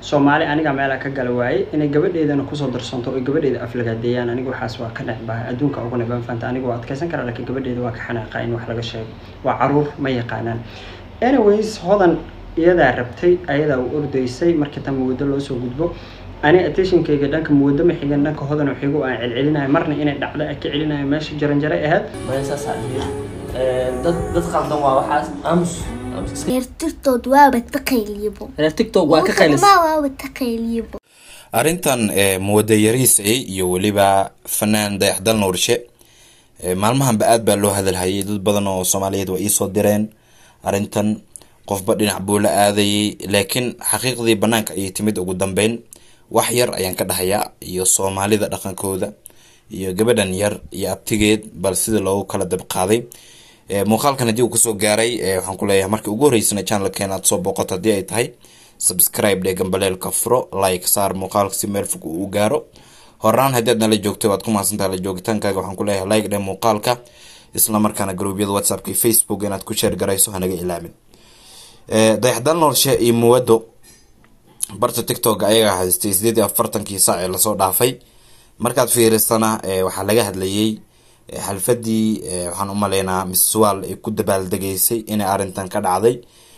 soomaali aniga meela ka gala waaye inay gabadheedana kusoo darsanto oo gabadheeda aflagaadeeyaan aniga waxaas waa ka necbahay adduunka ugu necbaan fanta aniga waa adkeysan karaa laakiin gabadheeda waa ka xanaaqa in wax laga sheego waa caruur ma yaqaanaan anyways hodan iyadaa rabtay ayadaa u ordaysay markii tan mawado loo soo gudbo ani attentionkayga dhanka mawado ma xigan dhanka hodan xigo aan celcelinayo marna inay dhacdo ay ka celinayo meesha jaranjaray ahayd maya saasaa dhihi dad dad qaldan waa waxaas aamus reer tirtood waaba taqaylibo reer tiktok waa ka qaylis waaba taqaylibo arrintan muwada yariisay iyo weliba fanaan dayaxdal nuurshe maalmahanba aad baa loo hadalhayay dad badan oo soomaaliyeed waa iisoo direen arrintan qofba dhinac buu la aadayay laakiin xaqiiqdii banaanka ayay timid ugu dambeyn wax yar ayaan ka dhahayaa iyo soomaalida dhaqankooda iyo gabadhan yar iyo abtigeed bal sida loogu kala dabqaaday muuqaalkan haddii uu kusoo gaaray waxaan ku leeyahay markii ugu horreysana channelkeena aad soo booqato haddii ay tahay subscribe dhee gambaleelka furo like saar muuqaalka si meel fog uu gaaro horaan haddii aad nala joogto waad ku mahadsantaha la joogitaankaaga waxaan ku leeyahay like dhee muuqaalka isla markaana gruubyada whatsappka iyo facebook inaad ku sheer garayso hanaga ilaamin dayaxdal noolshe iyo muwado barta tiktok ayagaa haystay sideed iyo afartankii saac ee lasoo dhaafay markaad fiirisana waxaa laga hadlayay xalfadii waxaan u maleynaa miswal ay ku dabaaldegaysay inay arrintan ka dhacday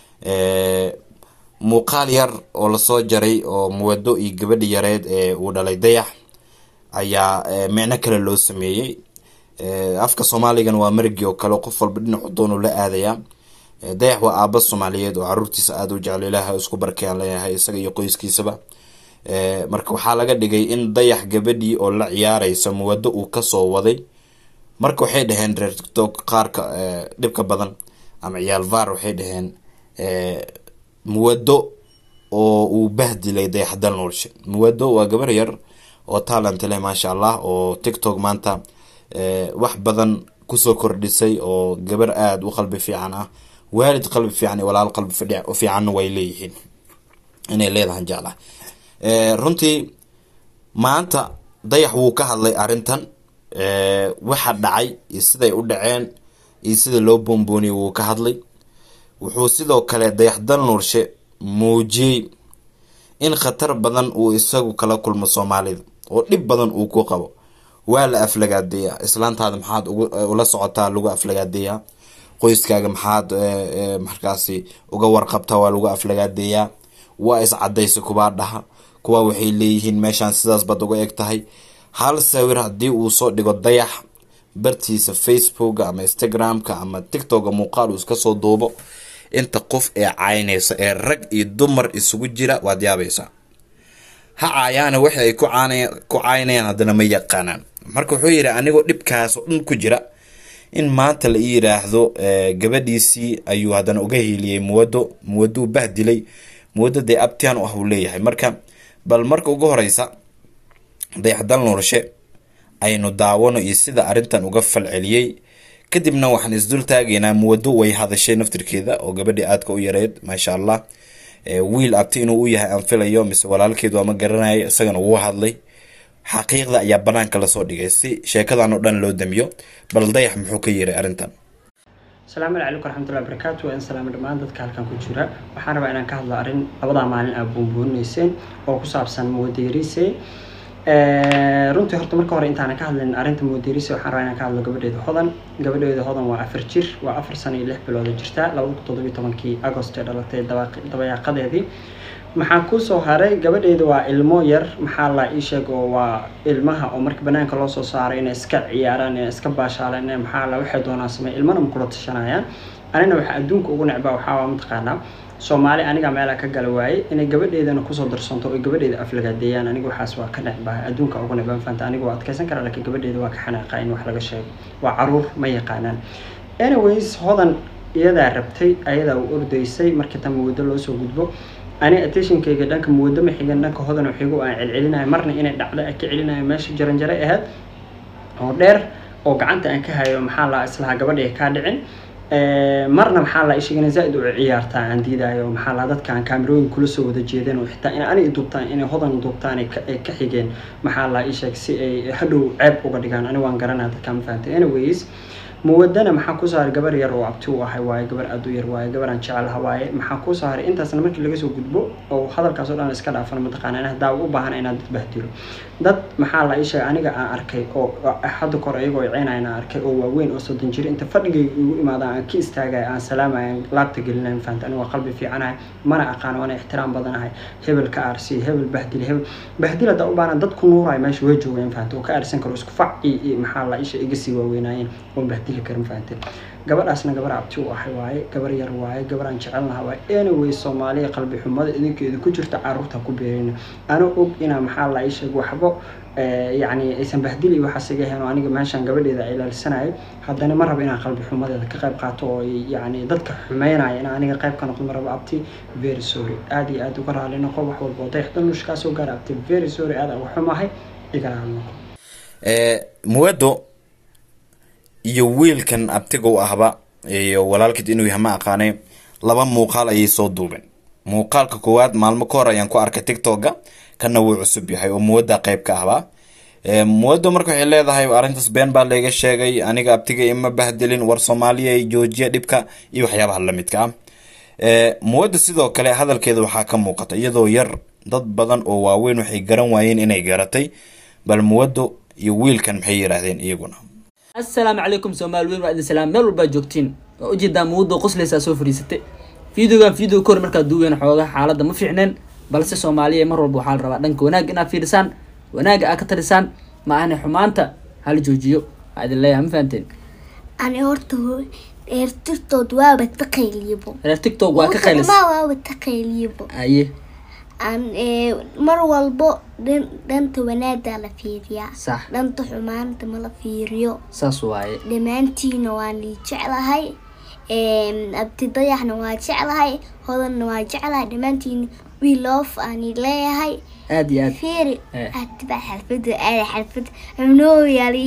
muuqaal yar oo lasoo jaray oo muwado iyo gabadhi yareed ee uu dhalay dayax ayaa micno kale loo sameeyey afka soomaaligan waa marigi oo kale qof walba dhinacu doonu la aadayaa dayax waa aaba soomaaliyeed oo caruurtiisa aada u jecel ilaaha isku barkayaan leeyahay isaga iyo qoyskiisaba marka waxaa laga dhigay in dayax gabadhii oo la ciyaareysa muwado uu kasoo waday marka waxay dhaheen reer tiktok qaarka dhibka badan ama ciyaal var waxay dhaheen muwado oo uu bahdilay dayaxdal noolshe muwado waa gabar yar oo talent leh maasha allah oo tiktok maanta wax badan kusoo kordhisay oo gabar aada u qalbi fiican ah waalid qalbi fiican iyo walaal qalbi fiicanna way leeyihiin inay leedahan jeclah runtii maanta dayax wuu ka hadlay arrintan waxa dhacay iyo siday u dhaceen iyo sida loo boombooniyay wuu ka hadlay wuxuu sidoo kale dayaxdal nuurshe muujiyey in khatar badan uu isagu kala kulmo soomaalida oo dhib badan uu ku qabo waa la aflagaadeeyaa islaantaada maxaad ula socotaa lagu aflagaadeeyaa qoyskaaga maxaad markaasi uga warqabtaa waa lagu aflagaadeeyaa waa iscadaysa kubaa dhaha kuwa waxay leeyihiin meeshaan sidaas baad uga eg tahay hal sawir haddii uu soo dhigo dayax bartiisa facebooka ama instagramka ama tiktoka muuqaal uu iska soo duubo inta qof ee caynaysa ee rag iyo dumar isugu jira waad yaabaysaa ha caayaana waxa ay ku caynayaan haddana ma yaqaanaan marka wuxuu yidhi anigoo dhibkaas oo dhan ku jira in maanta la ii yiraahdo gabadhiisii ayuu haddana uga hiiliyey muwado muwaduu bahdilay muwado dee abtian u ah uu leeyahay marka bal marka ugu horeysa dayaxdal nuurshe aynu daawano iyo sida arrintan uga falceliyey kadibna waxaan isdul taagaynaa muwado way hadashay naftirkeeda oo gabadhii aadka u yareed maasha allah wiil abti inuu u yahay aan filayo mise walaalkeedu ama garanaya isagana wuu hadlay xaqiiqda ayaa banaanka lasoo dhigay si sheekadan oo dhan loo damiyo bal dayax muxuu ka yiray arrintan asalaamu calaykum waraxmatullahi wabarakaatu waa in salaamo dhammaan dadka halkan ku jira waxaan rabaa inaan ka hadlo arrin labadaa maalin aad buunbuunayseen oo ku saabsan muwadiriise runtii horta marka hore intaanan ka hadlin arrinta muwadiriise waxaan rabaa inaan ka hadlo gabadheeda hodan gabadheeda hodan waa afar jir waa afar sano iyo lix bilooda jirta laba kun toddobiyo tobankii agost ee dhalatay dabayaaqadeedii maxaa kusoo haray gabadheeda waa ilmo yar maxaa la ii sheeg oo waa ilmaha oo marka banaanka loo soo saaray inay iska ciyaaraan inay iska baashaalaan inay maxaa la waxay doonaan sameey ilmana ma kula tashanayaan anina waxaa adduunka ugu necbaa waxaa waa mataqaanaa soomaali aniga meela ka gala waaye inay gabadheedana kusoo darsanto oo gabadheeda aflagaadeeyaan aniga waxaas waa ka necbahay adduunka ugu necbaan fanta aniga waa adkeysan karaa laakiin gabadheeda waa ka xanaaqa in wax laga sheego waa caruur ma yaqaanaan anyways hodan iyadaa rabtay ayadaa u ordaysay markii tan mawado loo soo gudbo ani attentionkayga dhanka mawado ma xigan dhanka hodan xigo aan celcelinayo marna inay dhacdo ay ka celinayo meesha jaranjaray ahayd oo dheer oo gacanta aan ka hayo maxaa la islahaa gabadha kaa dhicin marna maxaa la sheegay zaaid u ciyaartaa aan diidayo maxaa la dadka aan kaamirooyin kula soo wada jeedeen oo xitaa in ani duubtaan inay hodan duubtaan ay ka xigeen maxaa la ii sheeg si ay hadhow ceeb uga dhigaan ani waan garanaa dadka ma fahantay anyways muwadana maxaa ku saaray gabar yar oo abti u ahay waaye gabar aad u yar waaye gabar aan jecelaha waaye maxaa ku saaray intaasna markii laga soo gudbo oo hadalkaas oo dhan iska dhaafan mataqaana in hadaa u baahan inaad dad bahdilo dad maxaa la ii sheegay aniga aan arkay oo hadda kor ayagoo ciinayna aan arkay oo waaweyn oo soddon jir inta fadhigay igu imaada aan ka istaagaya aan salaamaya aan laabta gelinayn fahanta aniga waa qalbi fiicanahay mana aqaan waana ixtiraam badanahay hebel ka aarsi hebel bahdil hebel bahdil haddaa u baahan dad ku nuuraya meesha way joogeen fahanta oo ka aarsan karo isku fac iyo maxaa la isha iga sii waaweynaayeen oon bahdili karin fahante gabadhaasna gabar abti u ahay waaye gabar yar waaye gabar aan jecelnaha waaye anyway soomaaliya qalbi xumada idinkeeda ku jirta caruurta ku beerina ana og inaa maxaa la isheeg waxbo yacni aysan bahdili waxaas iga heen oo aniga meeshaan gabadheeda ilaalisanayo haddana ma rabo inaan qalbi xumadeeda ka qayb qaato oo yacni dadka xumeynaya in aniga qayb ka noqdo ma rabo abti very sorry aad iyo aad uga raali noqo wax walba oo dayax danuush kaa soo gaara abti very sorry aad uga xumahay iga raali noqo muwado iyo wiilkan abtiga u ahba iyo walaalkeed inuu yahay ma aqaane laba muuqaal ayay soo duubeen muuqaalka koowaad maalmo ka hor ayaan ku arkay tictokga kana wuu cusub yahay oo muwada qeyb ka ahba muwado marka waxay leedahay arrintaas been baa layga sheegay aniga abtiga ima bahdilin war soomaaliya joojiya dhibka iyo waxyaabaha lamidka ah muwada sidoo kale hadalkeeda waxaa ka muuqata iyadoo yar dad badan oo waaweyn waxay garan waayeen inay garatay bal muwado iyo wiilkan maxay yiraahdeen iyaguna assalaamu calaykum soomaali weyn waa idin salaam meel walbaa joogtiin waa ujeedaa muwaddo qosleysaa soo fadhiisatay videogan video ka hor markaad duuween xoogaa xaaladda ma fiicneen balse soomaaliya mar walba waxaa la rabaa dhanka wanaagga inaad fiirisaan wanaagga aad ka tarisaan ma ahne xumaanta hala joojiyo waa idin leeyahay ma fahanteen ani horta dheertirtood waaba taqayliyabo reer tiktok waa ka qaylis ma waaba taqayliyabo aye aan mar walbo dhan dhanta wanaagaa la fiiriyaa sax dhanta xumaanta ma la fiiriyo saas waaye dhammaantiina waan ii jeclahay abti dayaxna waa jeclahay hodanna waa jeclahay dhammaantiina we love aan ii leeyahay aad iyo aad fiiri Eh. hadiba xalfada aada xalfad xubnoo yaali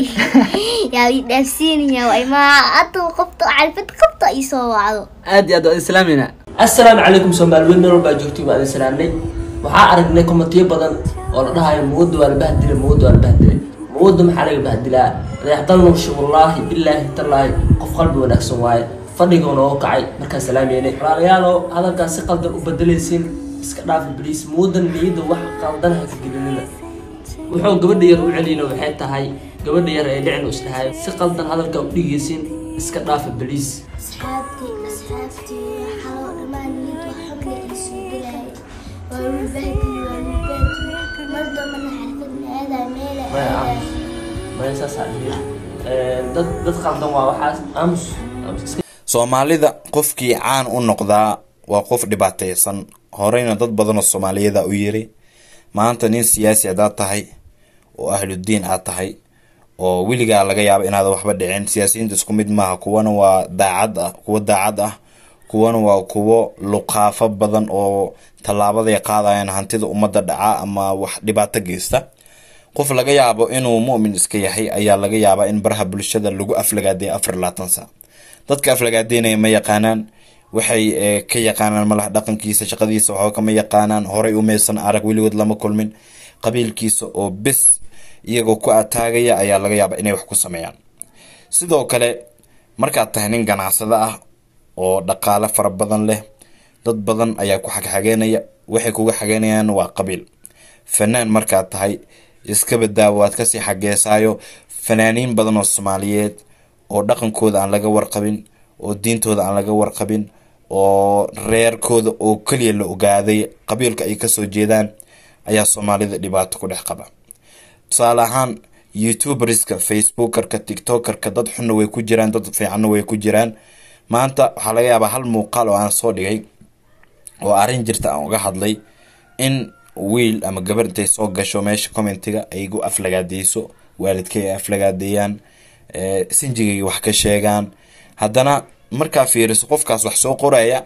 yaa ii dhaafsiinaya way ma haduu qabto xalfad qabto ii soo wacdo aad iyo aad waa idin salaamayna assalaamu calaykum soomaali weyn meel walbaa joogtiin waa idin salaamnay waxaa aragnay komatiyo badan oo la dhahayo muwadda waa la bahdilay muwadda waa la bahdilay muwadda maxaa laga bahdilaa reexdal nuushi wallaahi bilaahi tallaahi qof qalbi wanaagsan waaye fadhiga noo kacay markaan salaameynay walaalayaalow hadalkaas si qaldan u bedelaysiin iska dhaafa bliis muwaddan niyadda wax qaldan ha ka gelinina wuxuu gabadha yar u celiyna waxay tahay gabadha yar ee dhicin isdhahay si qaldan hadalka u dhigaysiin iska dhaafa bliis asxaabtii asxaabtii xaloo dhammaan niyad wax xubna ii soo gelaya waa wiilbahdii waa wiilbahdii mar dambana xalfadna aadaa meela maya aadaa aamus maya saasaa dhihi dad dad qaldan waa waxaas aamus aamus iska soomaalida qofkii caan u noqdaa waa qof dhibaateysan horeyna dad badan oo soomaaliyada u yiri maanta nin siyaasi hadaad tahay oo ahludiin aad tahay oo weligaa laga yaabo inaad waxba dhicin siyaasiyiinta isku mid maaha kuwana waa daacad ah kuwo daacad ah kuwana waa kuwo luqaafo badan oo tallaabaday qaadayaan hantida ummadda dhaca ama wax dhibaato geysta qof laga yaabo inuu mu'min iska yahay ayaa laga yaabaa in baraha bulshada lagu aflagaadeeya afar iyo labaatan saac dadka aflagaadeynaya ma yaqaanaan waxay eh, ka yaqaanaan malaha dhaqankiisa shaqadiisa waxba kama yaqaanaan horay umaysan arag weligood lama kulmin qabiilkiisa oo bes iyagoo ku ataagaya ayaa laga yaabaa inay wax ku sameeyaan sidoo kale markaad tahay nin ganacsado ah oo dhaqaale fara badan leh dad badan ayaa ku xagxageynaya waxay kuga xageynayaan waa qabiil fanaan markaad tahay iska badaawo waad kasii xageesaayo fanaaniin badan oo soomaaliyeed oo dhaqankooda aan laga warqabin oo diintooda aan laga warqabin oo reerkooda oo keliya la ogaaday qabiilka ay kasoo jeedaan ayaa soomaalida dhibaato ku dhex qaba tusaale ahaan youtuberska facebookerka tiktokerka dad xunna way ku jiraan dad fiicanna way ku jiraan maanta waxaa laga yaabaa hal muuqaal oo aan soo dhigay oo arrin jirta aan uga hadlay in wiil ama gabar intay soo gasho meesha commentiga ay igu aflagaadeyso waalidkay ay aflagaadeeyaan eh, sinjigay wax ka sheegaan haddana markaa fiiriso qofkaas wax soo qoraya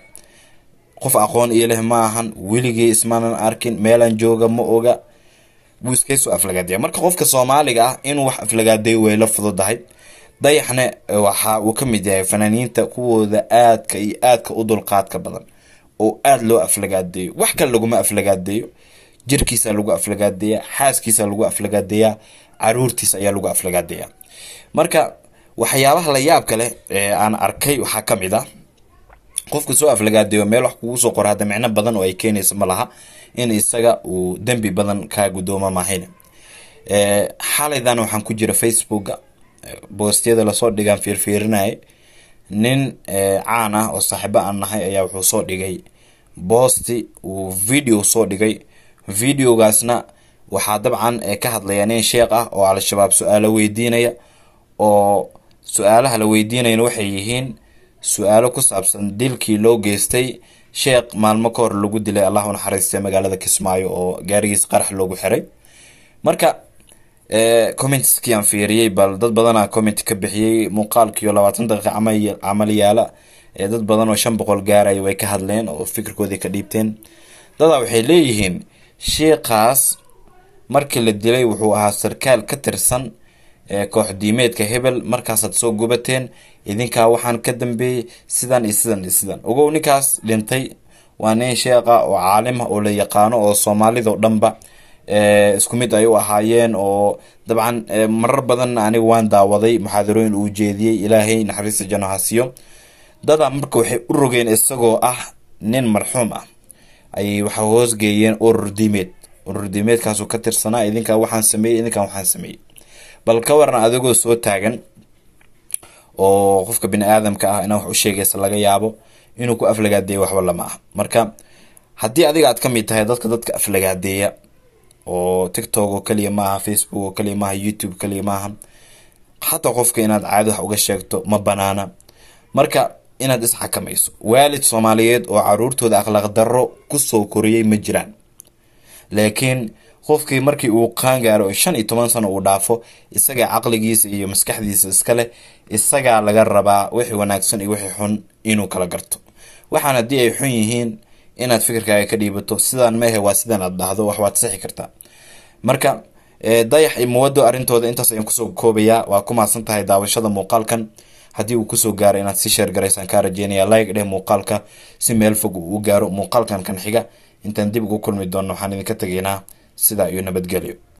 qof aqoon iyo leh ma ahan weligii ismaanan arkin meelaan jooga ma oga wuu iskaysoo aflagaadeeya marka qofka soomaaliga ah inuu wax aflagaadeeyo way la fududahay dayaxna eh, waxa uu ka mid yahay fanaaniinta kuwooda aadka iyo aadka u dulqaadka badan oo aada loo aflagaadeeyo wax kale laguma aflagaadeeyo jirkiisa lagu aflagaadeeyaa xaaskiisa lagu aflagaadeeyaa caruurtiisa ayaa lagu aflagaadeeyaa marka waxyaabaha la yaabka leh ee aan arkay waxaa ka mid ah qofka soo aflagaadeeyo meel wax kugu soo qora hadda micno badan oo ay keenaysa ma laha in isaga uu dembi badan kaa gudoomo maahayne xalaydan waxaan ku jira facebooka boostiyada lasoo dhigaan fiirfiirinaya nin caan ah oo saaxiibo aan nahay ayaa wuxuu soo dhigay boosti uu video soo dhigay videogaasna waxaa dabcan ka hadlaya nin sheekh ah oo al-shabaab su-aalo weydiinaya oo su-aalaha la weydiinayana waxay yihiin su-aalo ku saabsan dilkii loo geystay sheekh maalmo ka hor lagu dilay allah u naxariistay magaalada kismaayo oo gaarigiis qarax loogu xiray marka commentskii aan fiiriyey bal dad badanaa comment ka bixiyey muuqaalkiio labaatan daqiiqa camal camal yaala ee dad badan oo shan boqol gaaraya way ka hadleen oo fikirkoodii ka dhiibteen dadaa waxay leeyihiin sheikaas markii la dilay wuxuu ahaa sarkaal ka tirsan koox diimeedka hebel markaasaad soo gubateen idinkaa waxaan ka dambeeyey sidan iyo sidan iyo sidan ogow ninkaas dhintay waa nin sheekha oo caalim ah oo la yaqaano oo soomaalidao dhanba isku mid ay u ahaayeen oo dabcan marar badan aniga waan daawaday muxaadarooyin uu jeediyey ilaahay naxariista janno hasiyo dadaa marka waxay u rogeen isagoo ah nin marxuum ah ayay waxa hoosgeeyeen urur diimeed urur diimeedkaasuu ka tirsanaa idinkaa waxaan sameeyey idinkaa waxaan sameeyey bal ka waran adigoo soo taagan oo qofka bini aadamka ah inaa wax u sheegaysa laga yaabo inuu ku aflagaadeeya waxba lama ah marka haddii adiga aad ka mid tahay dadka dadka aflagaadeeya oo tiktok oo kaliya maaha facebook oo kaliya maaha youtube kaliya maaha xataa qofka inaad caadi wax uga sheegto ma banaana marka inaad isxakamayso waalid soomaaliyeed oo caruurtooda akhlaaq darro kusoo koriyey ma jiraan laakiin qofkii markii uu qaangaaro oo shan iyo toban sano uu dhaafo isagaa caqligiisa iyo maskaxdiisa iskale isagaa laga rabaa wixii wanaagsan iyo wixii xun inuu kala garto waxaan haddii ay xun yihiin inaad fikirkaaga ka dhiibato sidaan mehe waa sidaan aad dhahdo wax waad sixi kartaa marka dayax iyo muwado arrintooda intaas ayaan kusoo koobayaa waa ku mahadsan tahay daawashada muuqaalkan haddii uu kusoo gaaro inaad si sheer garaysaan kaa rajeynaya like dheh muuqaalka si meel fog uu u gaaro muuqaalkan kan xiga intaan dib ugu kulmi doonno waxaan idinka tegaynaa sidaa iyo nabadgelyo